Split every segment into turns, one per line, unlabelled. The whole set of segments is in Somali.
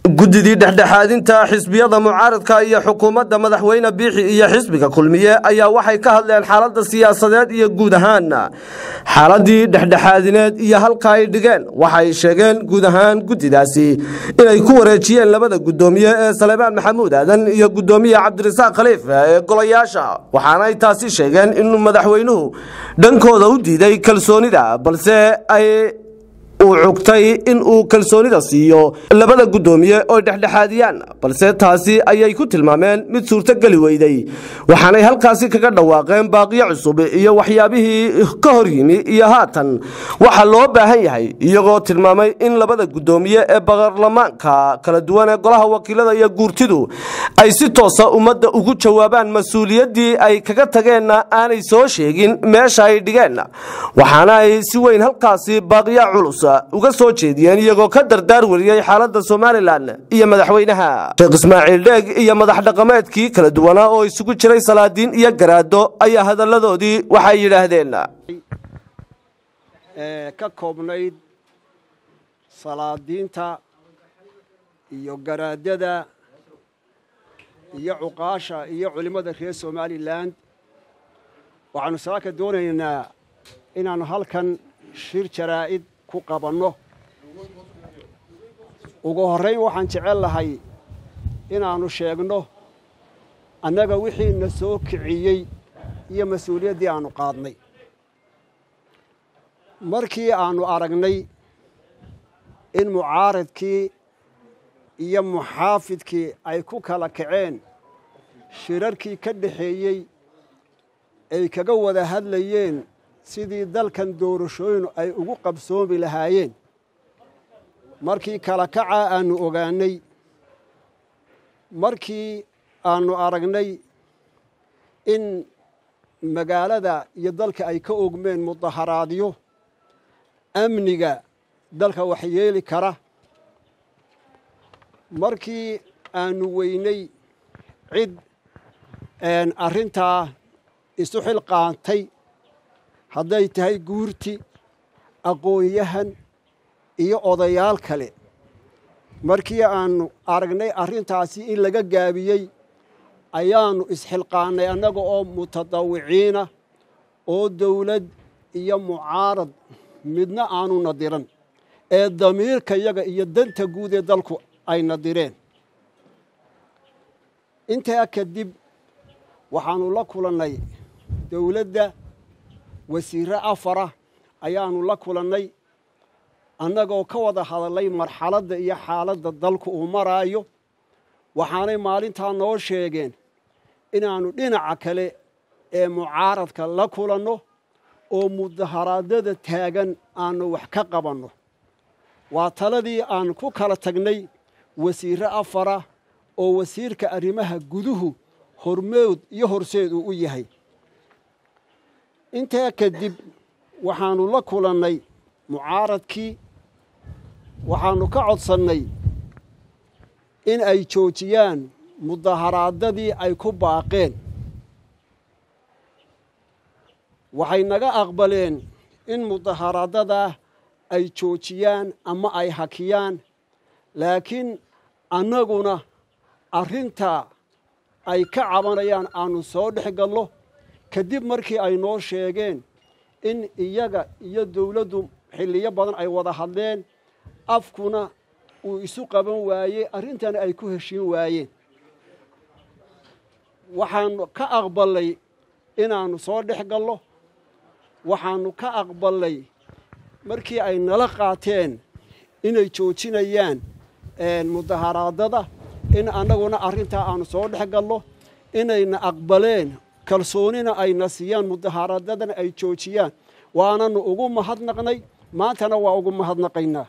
guddidii dhexdhexaadinta xisbiyada mucaaradka iyo xukuumadda madaxweyne biixi iyo xisbiga kulmiye ayaa waxay ka hadleen xaaladda siyaasadeed iyo guud ahaan xaaladii dhexdhexaadineed iyo halka ay dhigeen waxay sheegeen guud ahaan guddidaasi inay ku wareejiyeen labada guddoomiye ee salebaan maxamuud aadan iyo guddoomiye cabdirasaaq khaliif ee golayaasha waxaanay taasi sheegeen inuu madaxweynuhu dhankooda u diiday kalsoonida balse ay uu cugtay in uu kalsoonida siiyo labada guddoomiye oo dhexdhexaadiyaan balse taasi ayay ku tilmaameen mid suurtogeli weyday waxaanay halkaasi kaga dhawaaqeen baaqiyo cusub iyo waxyaabihii ka hor yimi iyo haatan waxa loo baahan yahay iyagoo tilmaamay in labada guddoomiye ee baarlamaanka kala duwan ee golaha wakiilada iyo guurtidu ay si toosa ummadda ugu jawaabaan mas-uuliyaddii ay kaga tageenna aanay soo sheegin meesha ay dhigeen waxaana ay si weyn halkaasi baaqiya culus uga soo jeediyeen iyagoo ka dardaar wariyey xaaladda somalilan iyo madaxweynaha sheekh ismaaciil dheeg iyo madax dhaqameedkii kala duwanaa oo isugu jiray salaadiin iyo garaado ayaa hadalladoodii waxay yidhaahdeen
ka koobnayd salaadiinta iyo garaadada iyo cuqaasha iyo culimmada reer somalilan waxaanu saaka doonaynaa inaannu halkan shir jaraa'id ku qabanno ugu horrayn waxaan jecel lahay inaannu sheegno annaga wixii na soo kiciyey iyo mas-uuliyaddii aannu qaadnay markii aannu aragnay in mucaaradkii iyo muxaafidkii ay ku kala kaceen shirarkii ka dhexeeyey ay kaga wada hadlayeen sidii dalkan doorashooyinu ay ugu qabsoomi lahaayeen markii kala kacaa aannu ogaannay markii aannu aragnay in magaalada iyo dalka ay ka ogmeen mudaharaadyo amniga dalka waxyeeli kara markii aannu weynay cid arrintaa isu xilqaantay hadday tahay guurti aqoon-yahan iyo odayaal kale markii aannu aragnay arrintaasi in laga gaabiyey ayaannu isxilqaannay annaga oo mutadawiciina oo dawlad iyo mucaarad midna aanu nadiran ee damiirka yaga iyo danta guud ee dalku ay nadireen intaa kadib waxaannu la kulannay dawladda wasiirre afara ayaannu la kulannay annagoo ka wada hadallay marxaladda iyo xaaladda dalku uu maraayo waxaanay maalintaa noo sheegeen inaannu dhinaca kale ee mucaaradka la kulanno oo mudaharaadada taagan aannu wax ka qabanno waa taladii aannu ku kala tagnay wasiirre afara oo wasiirka arrimaha guduhu hormood iyo horseed uu u yahay intaa kadib waxaannu la kulannay mucaaradkii waxaannu ka codsannay in ay joojiyaan mudaharaadadii ay ku baaqeen waxay naga aqbaleen in mudaharaadadaa ay joojiyaan ama ay hakiyaan laakiin annaguna arrintaa ay ka cabanayaan aannu soo dhex gallo kadib markii ay noo sheegeen in iyaga iyo dawladdu xilliyo badan ay wada hadleen afkuna uu isu qaban waayey arrintana ay ku heshiin waayeen waxaannu ka aqballay inaannu soo dhex gallo waxaannu ka aqballay markii ay nala qaateen inay joojinayaan mudaharaadada in annaguna arrintaa aannu soo dhex gallo inayna aqbaleen kalsoonina ayna siiyaan mudaharaadadana ay joojiyaan waananu ugu mahadnaqnay maantana waa ugu mahadnaqaynaa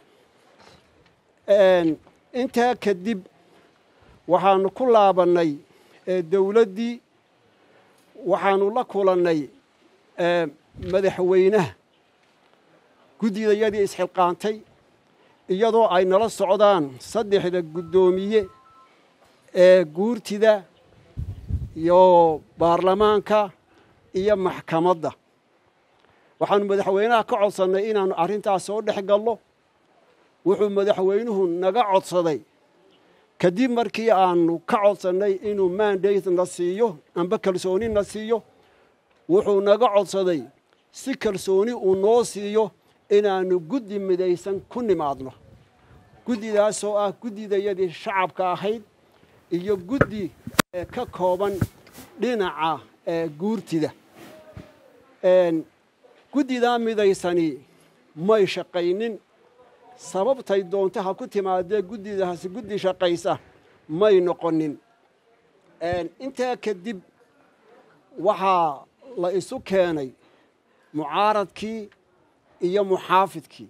intaa kadib waxaannu ku laabannay dawladdii waxaannu la kulannay madaxweynaha guddidayadii isxilqaantay iyadoo ay nala socdaan saddexda guddoomiye ee guurtida iyo baarlamaanka iyo maxkamadda waxaanu madaxweynaha ka codsannay inaannu arrintaas soo dhex gallo wuxuu madaxweynuhu naga codsaday kadib markii aanu ka codsannay inuu mandate na siiyo amba kalsooni na siiyo wuxuu naga codsaday si kalsooni uu noo siiyo inaannu guddi midaysan ku nimaadno guddidaasoo ah guddidayadii shacabka ahayd iyo guddi ka kooban dhinaca guurtida guddidaa midaysani may shaqaynin sababtay doonta ha ku timaadee guddidaasi guddi shaqaysa may noqonin intaa kadib waxaa la isu keenay mucaaradkii iyo muxaafidkii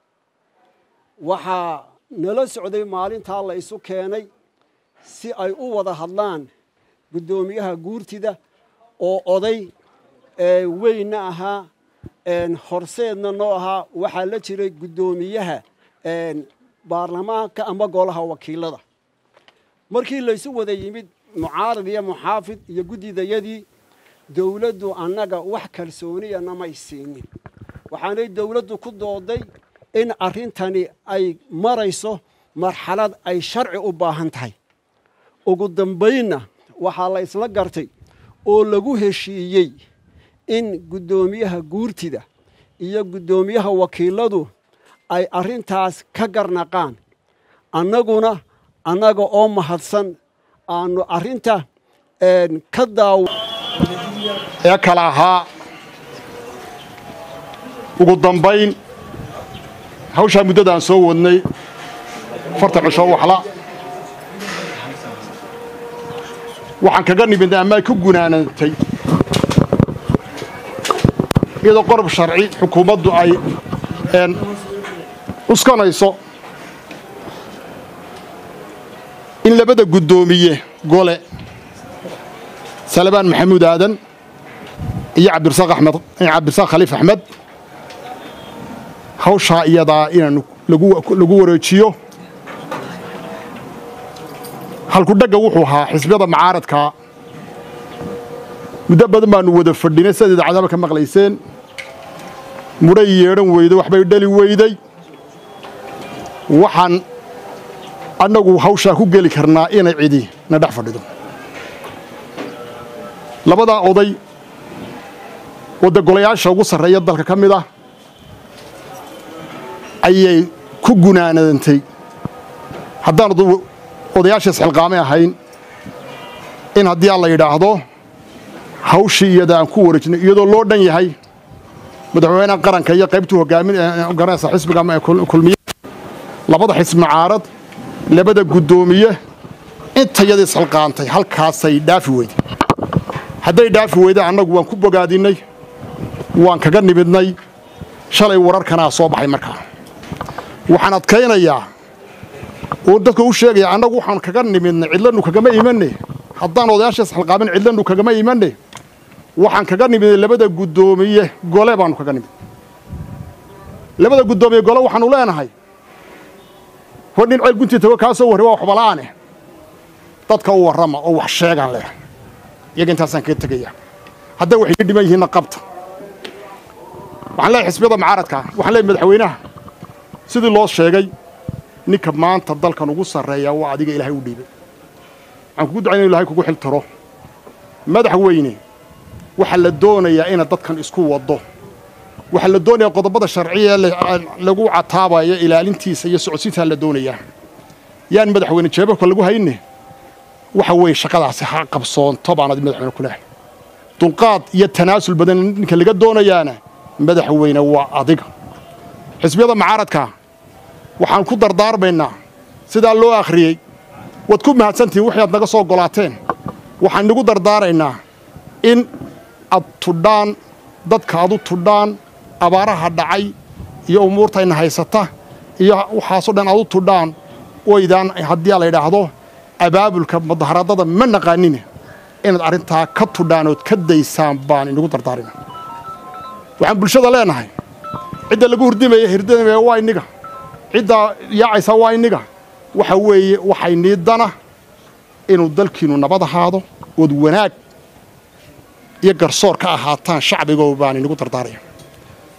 waxaa nala socday maalintaa la isu keenay si ay u wada hadlaan guddoomiyaha guurtida oo oday weynna ahaa horseedna noo ahaa waxaa la jiray guddoomiyaha baarlamaanka ama golaha wakiilada markii laysu wada yimid mucaarad iyo muxaafid iyo guddidayadii dowladdu annaga wax kalsooniyana may siinin waxaanay dowladdu ku dooday in arrintani ay marayso marxalad ay sharci u baahan tahay ugu dambaynna waxaa la isla gartay oo lagu heshiiyey in guddoomiyaha guurtida iyo guddoomiyaha wakiiladu ay arrintaas ka garnaqaan annaguna annaga oo mahadsan aanu arrinta ka daaw
ee kale ahaa ugu dambayn hawshaa muddadaan soo wadnay fartan cisho waxla waxaan kaga nimidnay ama ay ku gunaanantay iyadoo qorob sharci xukuumaddu ay uskanayso in labada guddoomiye gole salabaan maxamuud aadan iyo cabdirasaaq axmed cabdirasaaq khaliif axmed hawshaa iyadaa inaanu lagu wareejiyo halkudhagga wuxuu ahaa xisbiyada macaaradkaa muddo badan baanu wada fadhinay sidaad idaacadaba ka maqlayseen mudhay yeedhan weyday waxbay dhali weyday waxaan annagu hawshaa ku geli karnaa inay cidi na dhex fadhido labadaa oday wadda golayaasha ugu sarreeya dalka ka mid ah ayay ku gunaanadantay haddaanu odayaasha isxilqaamay ahayn in haddii aan la yidhaahdo hawshii iyada aan ku wareejinay iyadoo loo dhan yahay madaxweynaha qaranka iyo qaybtuu hogaaminaysa xisbiga kulmiye labada xisbi mucaarad labada guddoomiye intayada isxilqaantay halkaasay dhaafi weyday hadday dhaafi weyday annagu waan ku bogaadinnay waan kaga nimidnay shalay wararkanaa soo baxay markaa waxaan adkaynayaa oo dadka u sheegaya annagu waxaan kaga nimidnay cidlanu kagama imanne haddaan odayaasha isxilqaamin cidlanu kagama imanne waxaan kaga nimidnay labada guddoomiye gole baanu kaga nimid labada guddoomiye gole waxaanu leenahay hor nin ceel guntii tago kaa soo warri waa waxbala'aane dadka u warrama oo wax sheegaan leh iyaga intaasaan kaga tegaya hadday waxay ka dhiman yihiinna qabta waxaan leeyahay xisbiyada mucaaradkaa waxaan leeyahay madaxweynaha sidii loo sheegay ninka maanta dalkan ugu sarreeya waa adiga ilaahay u dhiibay waxaan kugu ducayn inu ilahay kugu xil tiro madaxweyne waxaa la doonayaa inaad dadkan isku waddo waxaa la doonayaa qodobada sharciya lagu cataabayo ilaalintiisa iyo socodsiintaa la doonayaa yaan madaxweyne jeebabka lagu hayne waxa weeye shaqadaasi ha qabsoonto baan adi madaxweyne ku lehay dulqaad iyo tanaasul badan ninka laga doonayaana madaxweyne waa adiga xisbiyada mucaaradka waxaan ku dardaarmaynaa sidaa loo akhriyey waad ku mahadsantihiin wixii aad naga soo golaateen waxaan nagu dardaaraynaa in ad tudhaan dadka ad u tudhaan abaaraha dhacay iyo umuurtayna haysata iyo waxaasoo dhan ad u tudhaan waydaan haddii la yidhaahdo abaabulka mudaharadada ma naqaanine inaad arrintaa ka tudhaan ood ka daysaan baan inagu dardaarina waxaan bulshada leenahay cidda lagu hurdimaya hirdimaya waa inniga ciddaa yaacaysa waa inniga waxa weeye waxay niidana inuu dalkiinnu nabad ahaado ood wanaag iyo garsoor ka ahaataan shacbigoo baan inagu dardaaraya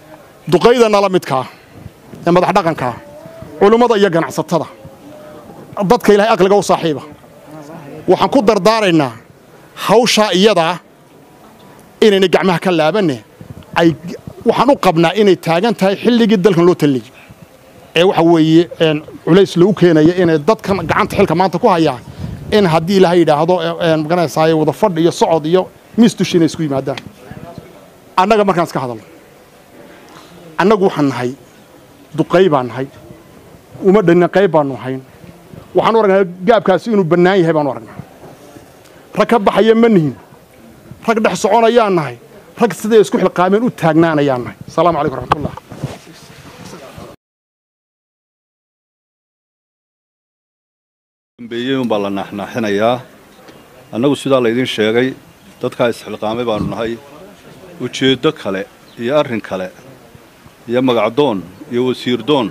duqayda nala midkaa ee madax dhaqankaa culummada iyo ganacsatada dadka ilaahay aqliga u saaxiiba waxaan ku dardaaraynaa hawshaa iyadaa inayna gacmaha ka laabanne ay waxaan u qabnaa inay taagan tahay xilligii dalkan loo taliyey ee waxa weeye culays lagu keenaya inay dadkan gacanta xilka maanta ku hayaan in haddii ilaahay yidhaahdo magaranaysaay wada fadh iyo socod iyo miis dushi inay isku yimaadaan annaga markaan iska hadalno annagu waxaan nahay duqay baan nahay uma dhanina qayb baanu hayn waxaan u aragnaa gaabkaasi inuu bannaan yahay baanu aragnaa rag ka baxaya ma nihin rag dhex soconayaan nahay rag siday isku xilqaameen u taagnaanayaan nahay asalaamu calaykum raxmatullah
dambeeyey unbaa la naaxnaaxinayaa annagu sidaa laydiin sheegay dadkaa isxilqaamay baanu nahay ujeeddo kale iyo arrin kale iyo magacdoon iyo wasiirdoon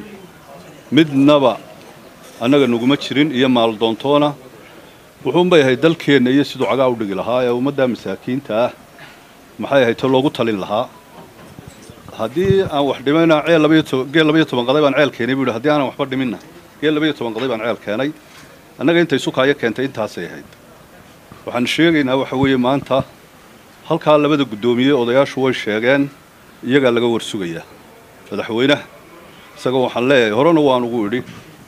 midnaba annaga naguma jirin iyo maaldoontoona wuxuunbay ahayd dalkeenna iyo siduu cagaa u dhigi lahaa ee ummaddaa masaakiinta ah maxay ahayd to loogu talin lahaa haddii aan wax dhimayna ceel geel labaiyo toban qaday baan ceel keenay buu yidhi haddii aanan waxba dhiminna geel labaiyo toban qaday baan ceel keenay annaga intay sukaayo keentay intaasay ahayd waxaan sheegaynaa waxa weeye maanta halkaa labada guddoomiye odayaashu way sheegeen iyagaa laga warsugayaa madaxweynaha isagoo waxaan leeyahay horena waan ugu idhi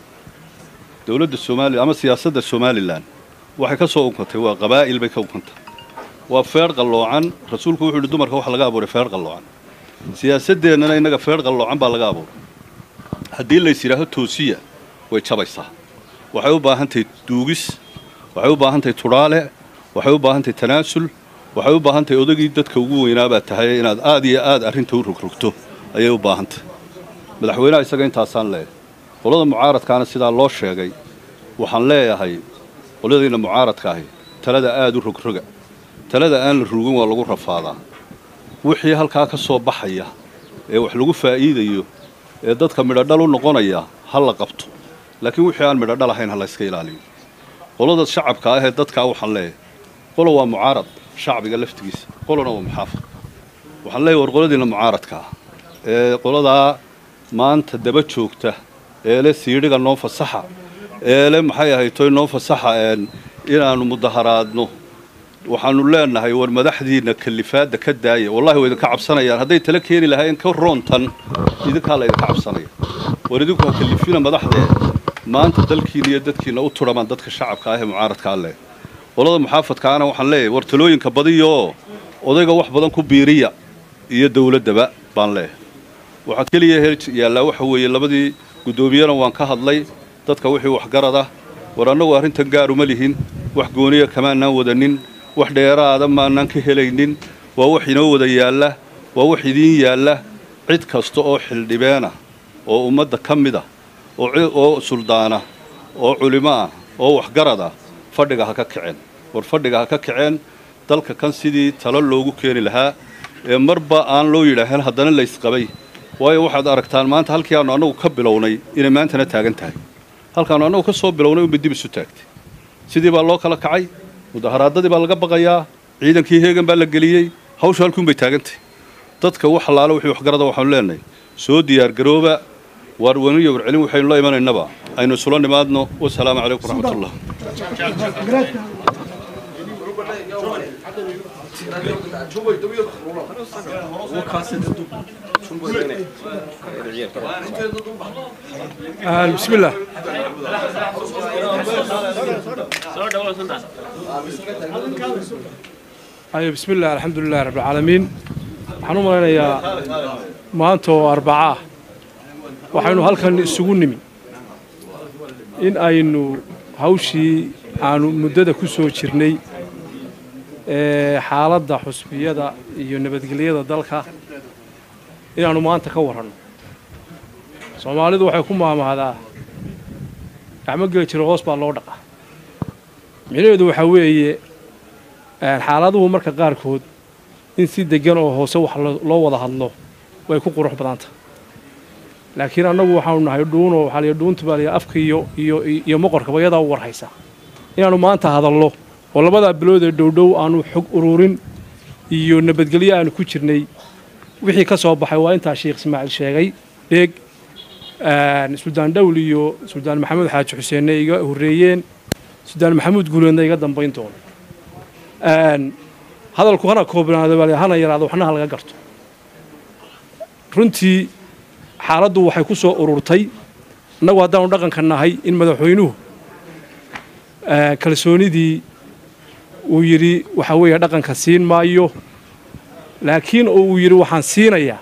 dowladda soomaaliya ama siyaasadda somalilan waxay ka soo unkantay waa qabaa'il bay ka unkantay waa feedh qalloocan rasuulku wuxuu yidhi dumarka waxa laga abuuray feedh qalloocan siyaasaddeennana innaga feedh qalloocan baa laga abuuray haddii lays yidhaaho toosiya way jabaysaa waxay u baahan tahay duugis waxay u baahan tahay tudhaale waxay u baahan tahay tanaasul waxay u baahan tahay odagii dadka ugu weynaabaad tahay inaad aad iyo aad arrinta u rogrogto ayay u baahan tahay madaxweynaha isaga intaasaan leeyahay qolada mucaaradkaana sidaa loo sheegay waxaan leeyahay qoladayna mucaaradka ahi talada aad u rogroga talada aan la rugin waa lagu rafaadaa wixii halkaa ka soo baxaya ee wax lagu faa'iidayo ee dadka midhodhal u noqonaya ha la qabto laakiin wixii aan midhodhal ahayn ha la yska ilaaliyo qolada shacabka ah ee dadkaa waxaan leeyahay qolo waa mucaarad shacbiga laftigiisa qolona waa muxaafad waxaan leeyahay war qoladiina mucaaradka ah ee qoladaa maanta daba joogta ee le siidhiga noo fasaxa ee le maxay ahaytoy noo fasaxa inaannu mudaharaadno waxaannu leenahay war madaxdiinna kalifaadda ka daaya wallahi way idinka cabsanayaan hadday tala keeni lahaayeen ka roontan idinkaa la idinka cabsanaya war idinku ha kalifina madaxdee maanta dalkiina iyo dadkiina u tudhamaan dadka shacabka ah ee mucaaradkaa leh qolada muxaafadkaana waxaan leeyahay war talooyinka badiyaoo odayga wax badan ku biiriya iyo dowladdaba baan leeyahay waxaa keliya hel yaallaa waxa weeye labadii guddoomiyana waan ka hadlay dadka wixii waxgarada war annagu arrintan gaar uma lihin wax gooniya kamaanaan wadanin wax dheeraada maanaan ka helaynin waa wax inoo wada yaalla waa wax idiin yaalla cid kasta oo xildhibeena oo ummadda ka mid ah oo suldaana oo culimo ah oo waxgarad ah fadhiga ha ka kaceen war fadhiga ha ka kaceen dalka kan sidii talo loogu keeni lahaa ee marba aan loo yidhaahan haddana laysqabay waayo waxaad aragtaan maanta halkii aannu annagu ka bilownay inay maantana taagan tahay halkaannu annagu ka soo bilownay unbay dib isu taagtay sidii baa loo kala kacay mudaharaadadii baa laga baqayaa ciidankii heegan baa la geliyey hawsha halkuunbay taagantahy dadka wax allaalo wixii waxgarada waxaanu leenahay soo diyaargarooba waar waniyo warcelin waxaynu la imanaynaba aynu isula nimaadno wasalaamu calaykum waraxmatullah
بسم الله أيوة بسم الله الحمد لله رب العالمين waxaan u malaynayaa maanta oo arbaca ah waxaynu halkan isugu nimi in aynu hawshii aanu muddada ku soo jirnay ee xaaladda xusbiyada iyo nabadgelyada dalka inaannu maanta ka warranno soomaalidu waxay ku maamahdaa gacmo geli jiro hoos baa loo dhaqaa micnaheedu waxaa weeye xaaladuhu marka qaarkood in si deggan oo hoose wax loo wada hadlo way ku qurux badanta laakiin annagu waxaanu nahay dhuunoo waxaa liya dhuunta baa liya afka iyo iyo iyo moqorkaba iyadaa u warhaysa inaannu maanta hadallo oo labadaa bilood ee dhowdhow aanu xog ururin iyo nabadgelyo aanu ku jirnay wixii ka soo baxay waa intaa sheekh ismaaciil sheegay dheeg suldaan dhowl iyo suldaan maxamuud xaaji xuseenna iga horreeyeen suldaan maxamuud guuleedna iga dambayn doono hadalku hana koobnaado bal hana yaraado waxna ha laga garto runtii xaaladdu waxay ku soo ururtay innagu haddaanu dhaqanka nahay in madaxweynuhu kalsoonidii uu yidhi waxa weeye dhaqanka siin maayo laakiin oo uu yidhi waxaan siinayaa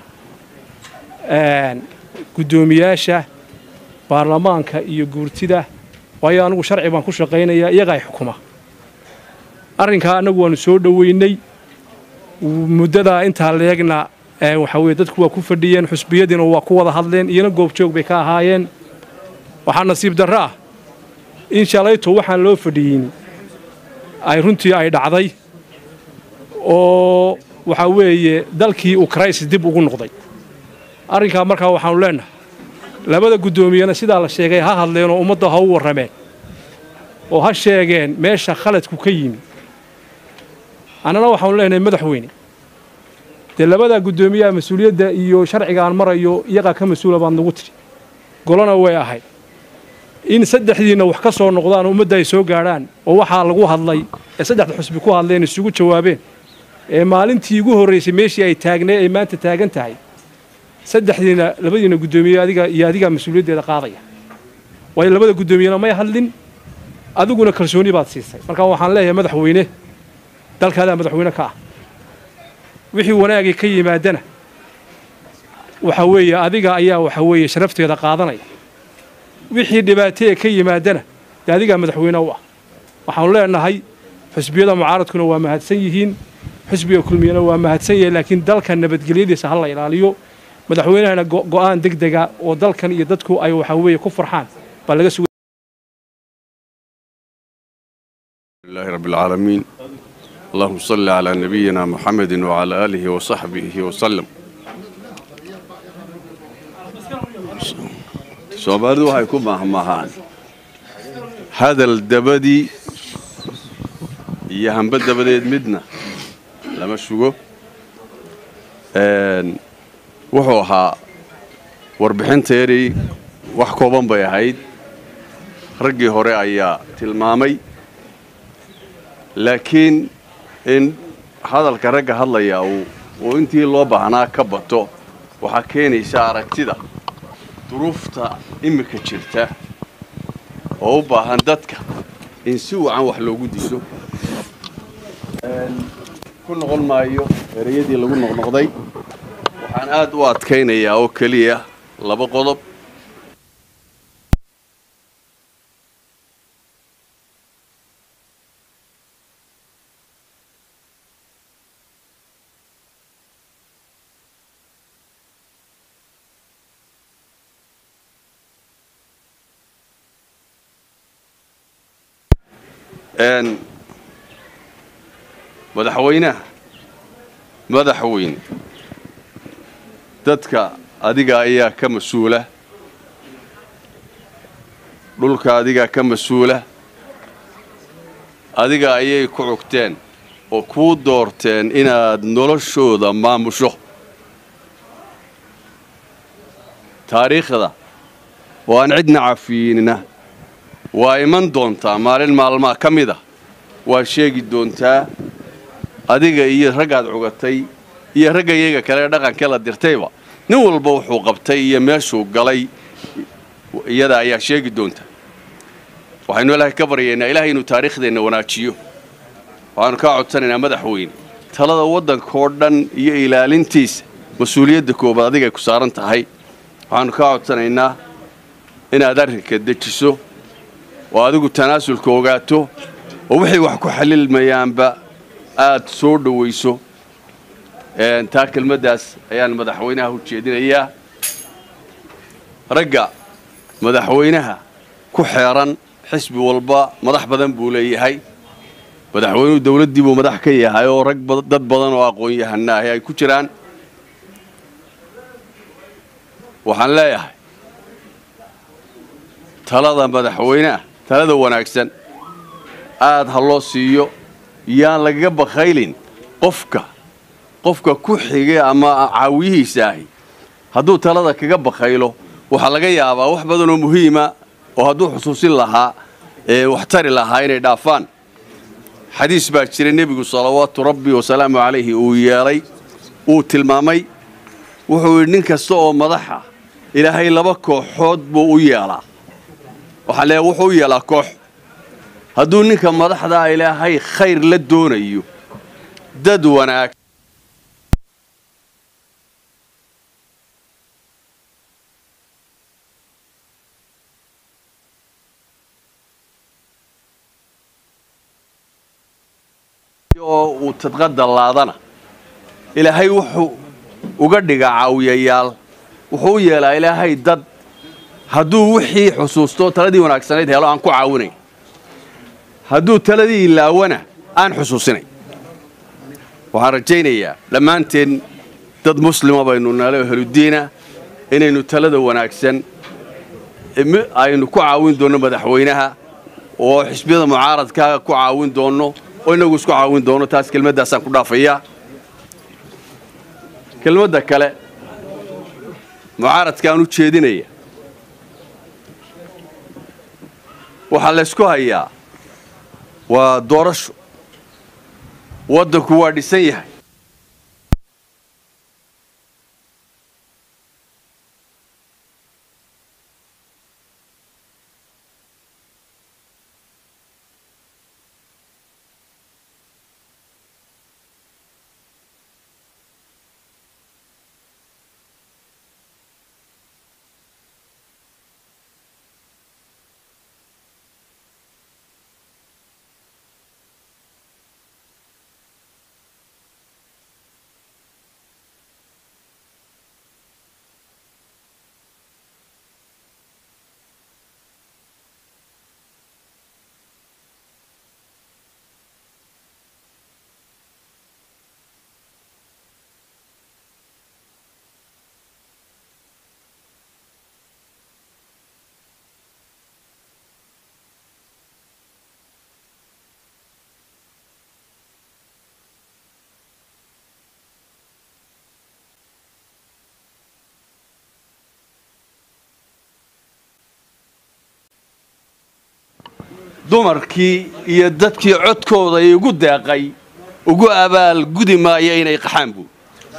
guddoomiyaasha baarlamaanka iyo guurtida waayo anigu sharci baan ku shaqaynayaa iyagaa xukuma arrinkaa annagu waannu soo dhoweynay muddadaa intaa leegna waxaa weye dadku waa ku fadhiyeen xusbiyadiina waa ku wada hadleen iyana goobjoog bay ka ahaayeen waxaa nasiib darro ah in shalayto waxaan loo fadhiyin ay runtii ay dhacday oo waxaa weeye dalkii uu crisis dib ugu noqday arrinkaa markaa waxaanu leennahay labada guddoomiyena sidaa la sheegay ha hadleen oo ummadda ha u warrameen oo ha sheegeen meesha khaladku ka yimi annana waxaanu leenahay madaxweyne dee labadaa guddoomiyaha mas-uuliyadda iyo sharcigaan marayo iyagaa ka mas-uula baad nagu tidhi golona way ahayd in saddexdiinna wax ka soo noqdaan oo ummadda ay soo gaadhaan oo waxaa lagu hadlay ee saddexda xusbi ku hadleen isugu jawaabeen ee maalintii ugu horraysay meeshii ay taagnay ay maanta taagan tahay saddexdiina labadiina guddoomiye adiga iyo adigaa mas-uuliyaddeeda qaadaya waayo labada guddoomiyena may hadlin adiguna kalsooni baad siisay markaa waxaan leeyahay madaxweyne dalkaadaa madaxweyne ka ah wixii wanaagii ka yimaadana waxa weeye adiga ayaa waxa weeye sharafteeda qaadanaya wixii dhibaatee ka yimaadana dee adigaa madaxweyne u ah waxaanu leenahay xusbiyada mucaaradkuna waa mahadsan yihiin xusbiga kulmiyana waa mahadsan yahay laakiin dalka nabadgelyadiisa ha la ilaaliyo madaxweynahana go'aan deg dega oo dalkan iyo dadku ay waxa weeye ku farxaan baa laga sugay
لله رب العالمين اللهم صل على نبينا محمد وعلى آله وصحبه وسلم soomaalidu waxay ku mahmahaan hadal dabadii iyo hamba dabadeed midna lama sugo wuxuu ahaa warbixinteedii wax kooban bay ahayd raggii hore ayaa tilmaamay laakiin in hadalka ragga hadlayaa uu intii loo baahnaa ka bato waxaa keenaysa aragtida duruufta iminka jirta oo u baahan dadka in si wacan wax loogu diido ku noqon maayo ereyadii lagu noqnoqday waxaan aad u adkaynayaa oo keliya laba qodob madaxweynaha madaxweyne dadka adiga ayaa ka mas-uula dhulka adigaa ka mas-uula adiga ayay ku cugteen oo kuu doorteen inaad noloshooda maamusho taariikhda oo aan cidna cafiinina waa iman doontaa maalin maalmaa ka mid a waa sheegi doontaa adiga iyo raggaad cugatay iyo ragga iyaga kale ee dhaqankee la dirtayba nin walba wuxuu qabtay iyo meeshuu galay iyada ayaa sheegi doonta waxaynu ilaahay ka baryaynaa ilaahay inuu taariikhdeenna wanaajiyo waxaanu kaa codsanaynaa madaxweyne talada waddankoo dhan iyo ilaalintiisa mas-uuliyadda koobaad adigay ku saaran tahay waxaanu kaa codsanaynaa inaad arrinka dejiso oo adigu tanaasulka ogaato oo wixii wax ku xalilmayaanba aad soo dhowayso taa kelmaddaas ayaan madaxweynaha u jeedinayaa ragga madaxweynaha ku xeeran xisbi walba madax badan buu leeyahay madaxweynuhu dawladdii buu madax ka yahay oo rag dad badan oo aqoon-yahana ahi ay ku jiraan waxaan leeyahay talada madaxweyneha talada wanaagsan aad ha loo siiyo yaan lagaga bakhaylin qofka qofka ku xigay ama caawiyihiisa ahi hadduu talada kaga bakhaylo waxaa laga yaabaa wax badanoo muhiima oo hadduu xusuusin lahaa ee wax tari lahaa inay dhaafaan xadiis baa jira nebigu salawaatu rabbi wasalaamu calayhi uu yeelay uu tilmaamay wuxuu yidhi nin kasta oo madaxa ilaahay laba kooxood buu u yeelaa waxaan leeyahay wuxuu u yeelaa koox hadduu ninka madaxdaa ilaahay khayr la doonayo dad wanaag oo uu tadqada laadana ilaahay wuxuu uga dhigaa caawiyayaal wuxuu u yeelaa ilaahay dad hadduu wixii xusuusto taladii wanaagsanayd helo aan ku caawinayn hadduu taladii ilaawana aan xusuusinayn waxaan rajaynayaa dhammaanteen dad muslima baynu nalo heludiina inaynu talada wanaagsan aynu ku caawin doonno madaxweynaha oo xisbiyada mucaaradka ku caawin doonno oo inagu isku caawin doono taas kelmaddaasaan ku dhaafayaa kelmadda kale mucaaradkaan u jeedinaya waxaa laysku hayaa waa doorasho waddanku waa dhisan yahay dumarkii iyo dadkii codkooda igu deeqay ugu abaal gudi maaya inay qaxaan buu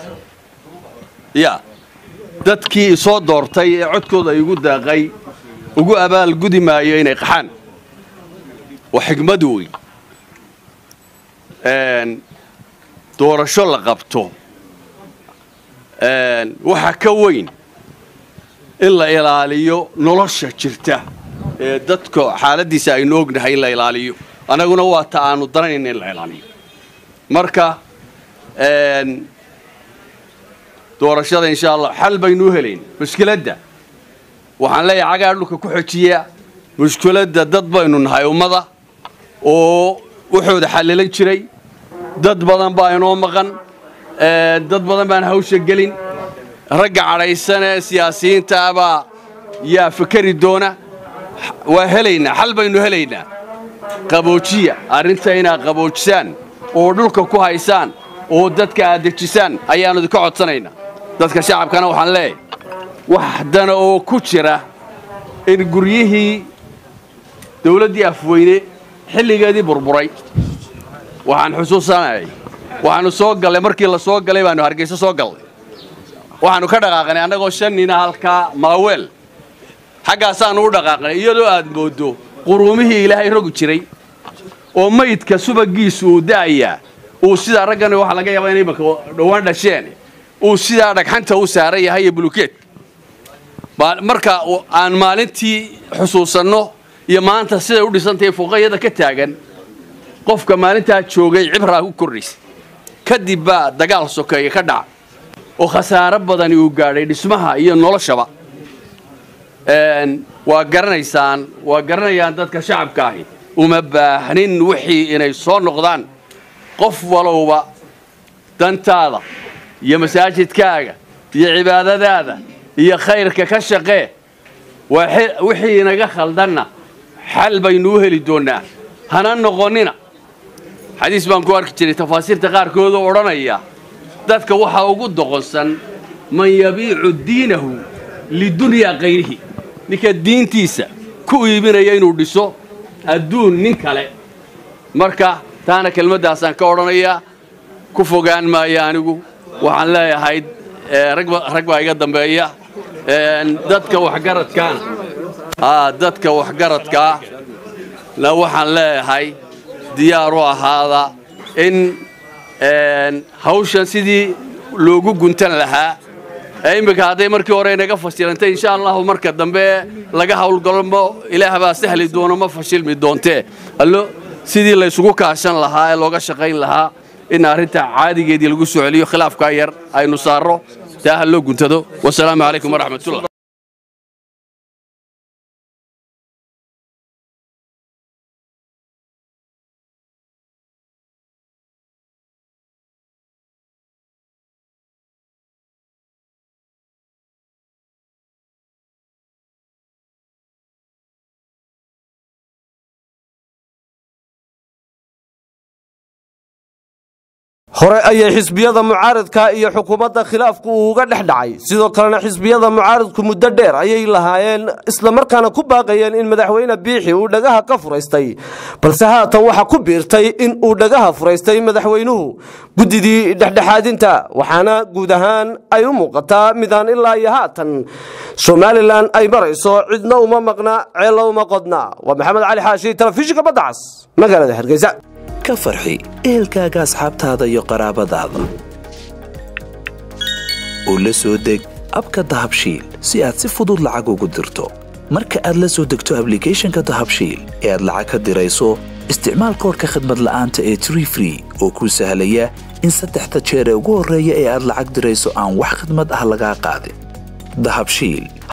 ya dadkii isoo doortay ee codkooda igu deeqay ugu abaal gudi maayo inay qaxaan waa xigmad weyn doorasho la qabto waxa ka weyn in la ilaaliyo nolosha jirta ee dadka xaaladiisa aynu ognahay in la ilaaliyo annaguna waa ta aanu danayna in la ilaaliyo marka doorashada insha allah xal baynu u helayn mushkiladda waxaan leeyahay cagaa dhulka ku xojiya mushkiladda dad baynu nahay ummada oo wuxooda xalilan jiray dad badan baa inoo maqan dad badan baan hawsha gelin ragga cadhaysan ee siyaasiyiinta abaa yaa fikeri doona waa helaynaa xal baynu helaynaa qaboojiya arrinta inaad qaboojisaan oo dhulka ku haysaan oo dadka aad dejisaan ayaannu idinka codsanaynaa dadka shacabkana waxaan leeyahay wax dana oo ku jira in guryihii dawladdii afweyne xilligeedii burburay waxaan xusuusanayay waxaannu soo gallay markii la soo galay baannu hargeyso soo gallay waxaannu ka dhaqaaqnay annagoo shan nina halkaa maaweel xaggaasaannu u dhaqaaqnay iyadoo aad mooddo quruumihii ilaahay rogi jiray oo maydka subagiisu uu da'ayaa uu sidaa raggan waxaa laga yaabaa inay imaka dhowaan dhasheen uu sidaa dhagxanta u saaran yahay iyo bulukeed marka aan maalintii xusuusanno iyo maanta siday u dhisantahay fuqayada ka taagan qofka maalintaa joogay cibraa ku kordhaysa kadib baa dagaal sokeeye ka dhaca oo khasaaro badani uu gaadhay dhismaha iyo noloshaba waa garanaysaan waa garanayaan dadka shacabka ahi uma baahnin wixii inay soo noqdaan qof walowba dantaada iyo masaajidkaaga iyo cibaadadaada iyo khayrka ka shaqee wixii inaga khaldanna xal baynu u heli doonnaa hana noqonnina xadiis baan ku arki jiray tafaasiirta qaarkood oo odhanaya dadka waxaa ugu doqonsan man yabiicu diinahu lidunyaa kayrihi ninka diintiisa ku iibinaya inuu dhiso adduun nin kale marka taana kelmaddaasaan ka odhanayaa ku fogaan maayo anigu waxaan leeyahay rag baa iga dambeeya dadka waxgaradkaana dadka waxgaradkaa na waxaan leeyahay diyaar u ahaada in hawshan sidii loogu guntan lahaa iminka hadday markii hore inaga fashilantay insha allahu marka dambe laga hawlgalmo ilaah baa sahli doono ma fashilmi doontee allo sidii laysugu kaashan lahaa ee looga shaqayn lahaa in arrinta caadigeedii lagu soo celiyo khilaafkaa yar aynu saarro taa ha loo guntado wasalaamu calaykum waraxmatullah
hore ayay xisbiyada mucaaradka iyo xukuumadda khilaafku uu uga dhex dhacay sidoo kalena xisbiyada mucaaradku muddo dheer ayay lahaayeen islamarkaana ku baaqayeen in madaxweyne biixi uu dhagaha ka furaystay balse haatan waxa ku biirtay in uu dhagaha furaystay madaxweynuhu guddidii dhexdhexaadinta waxaana guud ahaan ay u muuqataa midaan ilaa iyo haatan somalilan ay marayso cidna uma maqna ceello uma qodna waa maxamed cali xaashi telefishinka badda cas magaalada hargeysa
ka farxi ehelkaaga asxaabtaada iyo qaraabadaada oo la soo deg abka dahabshiil si aad si fudud lacag ugu dirto marka aad la soo degto ablicathonka dahabshiil ee aad lacag ka dirayso isticmaal koorka khadmad la'aanta ee tree free oo kuu sahlaya in saddexda jeer ee ugu horreeya ee aad lacag dirayso aan wax khidmad ah lagaa qaadin dahabshiil